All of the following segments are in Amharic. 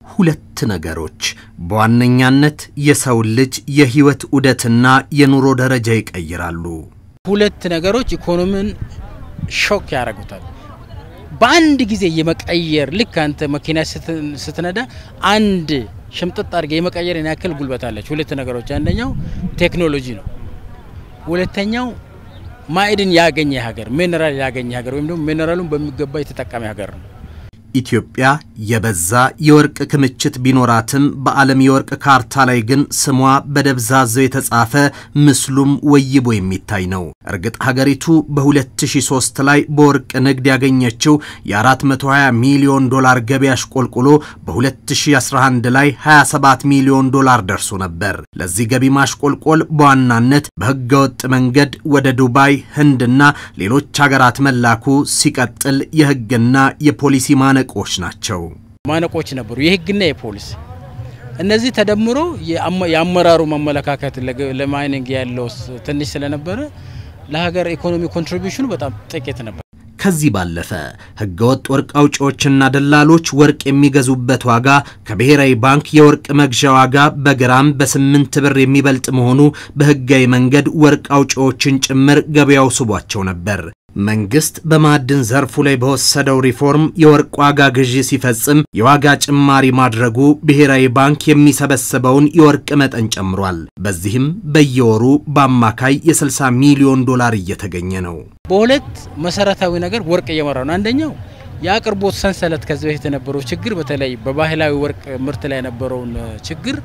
ሁለት ነገሮች በዋነኛነት የሰውን ልጅ የህይወት ዑደትና የኑሮ ደረጃ ይቀይራሉ። ሁለት ነገሮች ኢኮኖሚን ሾክ ያደርጉታል። በአንድ ጊዜ የመቀየር ልክ አንተ መኪና ስትነዳ አንድ ሽምጥጥ አድርገ የመቀየር ያክል ጉልበት አለች። ሁለት ነገሮች፣ አንደኛው ቴክኖሎጂ ነው። ሁለተኛው ማዕድን ያገኘ ሀገር፣ ሚኔራል ያገኘ ሀገር ወይም ደግሞ ሚኔራሉን በሚገባ የተጠቀመ ሀገር ነው። ኢትዮጵያ የበዛ የወርቅ ክምችት ቢኖራትም በዓለም የወርቅ ካርታ ላይ ግን ስሟ በደብዛዛው የተጻፈ ምስሉም ወይቦ የሚታይ ነው። እርግጥ ሀገሪቱ በ2003 ላይ በወርቅ ንግድ ያገኘችው የ420 ሚሊዮን ዶላር ገቢ አሽቆልቁሎ በ2011 ላይ 27 ሚሊዮን ዶላር ደርሶ ነበር። ለዚህ ገቢ ማሽቆልቆል በዋናነት በህገወጥ መንገድ ወደ ዱባይ፣ ህንድና ሌሎች ሀገራት መላኩ ሲቀጥል የህግና የፖሊሲ ማነ ማነቆች ናቸው። ማነቆች ነበሩ፣ የህግና የፖሊስ እነዚህ ተደምሮ የአመራሩ ማመለካከት ለማይኒንግ ያለው ትንሽ ስለነበረ ለሀገር ኢኮኖሚ ኮንትሪቢሽኑ በጣም ጥቂት ነበር። ከዚህ ባለፈ ህገወጥ ወርቅ አውጪዎችና ደላሎች ወርቅ የሚገዙበት ዋጋ ከብሔራዊ ባንክ የወርቅ መግዣ ዋጋ በግራም በስምንት ብር የሚበልጥ መሆኑ በህጋዊ መንገድ ወርቅ አውጪዎችን ጭምር ገበያው ስቧቸው ነበር። መንግስት በማዕድን ዘርፉ ላይ በወሰደው ሪፎርም የወርቅ ዋጋ ግዢ ሲፈጽም የዋጋ ጭማሪ ማድረጉ ብሔራዊ ባንክ የሚሰበስበውን የወርቅ መጠን ጨምሯል። በዚህም በየወሩ በአማካይ የ60 ሚሊዮን ዶላር እየተገኘ ነው። በሁለት መሰረታዊ ነገር ወርቅ እየመራ ነው። አንደኛው የአቅርቦት ሰንሰለት ከዚህ በፊት የነበረው ችግር፣ በተለይ በባህላዊ ወርቅ ምርት ላይ የነበረውን ችግር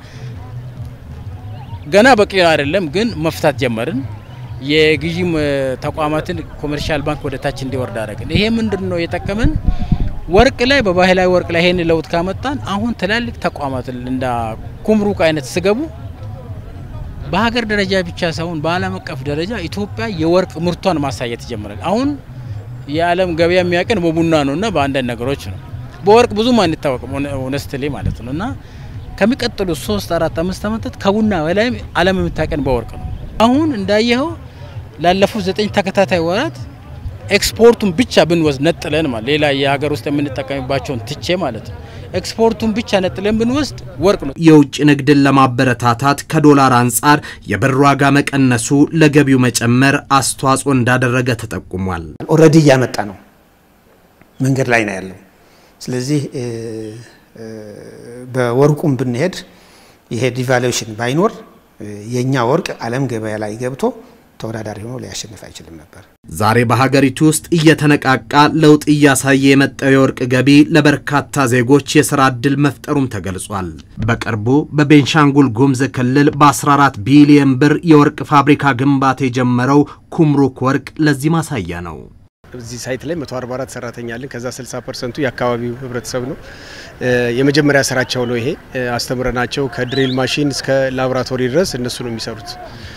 ገና በቂ አይደለም፣ ግን መፍታት ጀመርን። የግዢ ተቋማትን ኮመርሻል ባንክ ወደ ታች እንዲወርድ አደረግን። ይሄ ምንድን ነው የጠቀመን? ወርቅ ላይ በባህላዊ ወርቅ ላይ ይሄን ለውጥ ካመጣን አሁን ትላልቅ ተቋማት እንደ ኩምሩክ አይነት ስገቡ በሀገር ደረጃ ብቻ ሳይሆን በዓለም አቀፍ ደረጃ ኢትዮጵያ የወርቅ ምርቷን ማሳየት ጀምራል። አሁን የዓለም ገበያ የሚያቀን በቡና ነው እና በአንዳንድ ነገሮች ነው። በወርቅ ብዙም አንታወቅም ኦነስትሊ ማለት ነው እና ከሚቀጥሉት ሶስት አራት አምስት ዓመታት ከቡና በላይ ዓለም የምታቀን በወርቅ ነው። አሁን እንዳየኸው ላለፉት ዘጠኝ ተከታታይ ወራት ኤክስፖርቱን ብቻ ብንወስድ ነጥለን ማለት ሌላ የሀገር ውስጥ የምንጠቀምባቸውን ትቼ ማለት ነው ኤክስፖርቱን ብቻ ነጥለን ብንወስድ ወርቅ ነው። የውጭ ንግድን ለማበረታታት ከዶላር አንጻር የብር ዋጋ መቀነሱ ለገቢው መጨመር አስተዋጽኦ እንዳደረገ ተጠቁሟል። ኦልሬዲ እያመጣ ነው፣ መንገድ ላይ ነው ያለው። ስለዚህ በወርቁም ብንሄድ ይሄ ዲቫሉዌሽን ባይኖር የኛ ወርቅ ዓለም ገበያ ላይ ገብቶ ተወዳዳሪ ሆኖ ሊያሸንፍ አይችልም ነበር። ዛሬ በሀገሪቱ ውስጥ እየተነቃቃ ለውጥ እያሳየ የመጣው የወርቅ ገቢ ለበርካታ ዜጎች የሥራ ዕድል መፍጠሩም ተገልጿል። በቅርቡ በቤንሻንጉል ጉሙዝ ክልል በ14 ቢሊየን ብር የወርቅ ፋብሪካ ግንባታ የጀመረው ኩምሩክ ወርቅ ለዚህ ማሳያ ነው። እዚህ ሳይት ላይ 144 ሰራተኛ አለን። ከዛ 60 ፐርሰንቱ የአካባቢው ህብረተሰብ ነው። የመጀመሪያ ስራቸው ነው ይሄ። አስተምረናቸው ከድሪል ማሽን እስከ ላቦራቶሪ ድረስ እነሱ ነው የሚሰሩት።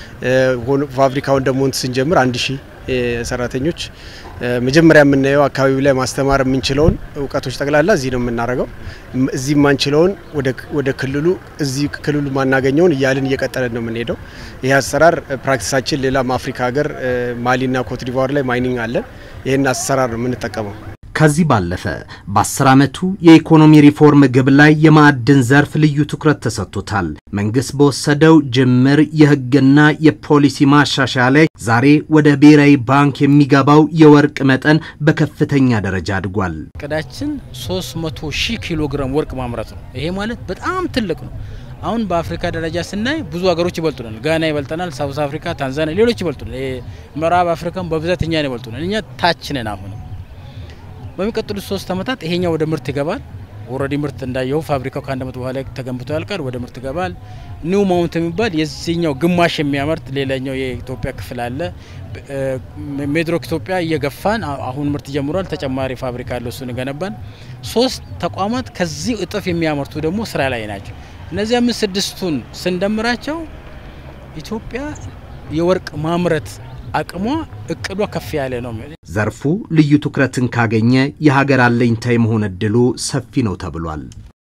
ፋብሪካውን ደግሞ ስንጀምር አንድ ሺህ ሰራተኞች መጀመሪያ የምናየው አካባቢው ላይ ማስተማር የምንችለውን እውቀቶች ጠቅላላ እዚህ ነው የምናደርገው። እዚህ የማንችለውን ወደ ክልሉ እዚህ ክልሉ ማናገኘውን እያልን እየቀጠለን ነው የምንሄደው። ይህ አሰራር ፕራክቲሳችን ሌላም አፍሪካ ሀገር ማሊና ኮትዲቫር ላይ ማይኒንግ አለን። ይህን አሰራር ነው የምንጠቀመው። ከዚህ ባለፈ በአስር ዓመቱ የኢኮኖሚ ሪፎርም ግብ ላይ የማዕድን ዘርፍ ልዩ ትኩረት ተሰጥቶታል። መንግስት በወሰደው ጅምር የህግና የፖሊሲ ማሻሻያ ላይ ዛሬ ወደ ብሔራዊ ባንክ የሚገባው የወርቅ መጠን በከፍተኛ ደረጃ አድጓል። እቅዳችን 300 ሺህ ኪሎ ግራም ወርቅ ማምረት ነው። ይሄ ማለት በጣም ትልቅ ነው። አሁን በአፍሪካ ደረጃ ስናይ ብዙ ሀገሮች ይበልጡናል። ጋና ይበልጠናል፣ ሳውዝ አፍሪካ፣ ታንዛኒያ፣ ሌሎች ይበልጡናል። ምዕራብ አፍሪካን በብዛት እኛን ይበልጡናል። እኛ ታች ነን አሁንም በሚቀጥሉት ሶስት ዓመታት ይሄኛው ወደ ምርት ይገባል። ኦልሬዲ ምርት እንዳየው ፋብሪካው ከአንድ ዓመት በኋላ ተገንብቶ ያልቃል። ወደ ምርት ይገባል። ኒው ማውንት የሚባል የዚህኛው ግማሽ የሚያመርት ሌላኛው የኢትዮጵያ ክፍል አለ። ሜድሮክ ኢትዮጵያ እየገፋን አሁን ምርት ጀምሯል። ተጨማሪ ፋብሪካ አለ፣ እሱን ገነባን። ሶስት ተቋማት ከዚህ እጥፍ የሚያመርቱ ደግሞ ስራ ላይ ናቸው። እነዚህ አምስት ስድስቱን ስንደምራቸው ኢትዮጵያ የወርቅ ማምረት አቅሟ እቅዷ ከፍ ያለ ነው። ዘርፉ ልዩ ትኩረትን ካገኘ የሀገር አለኝታ የመሆን እድሉ ሰፊ ነው ተብሏል።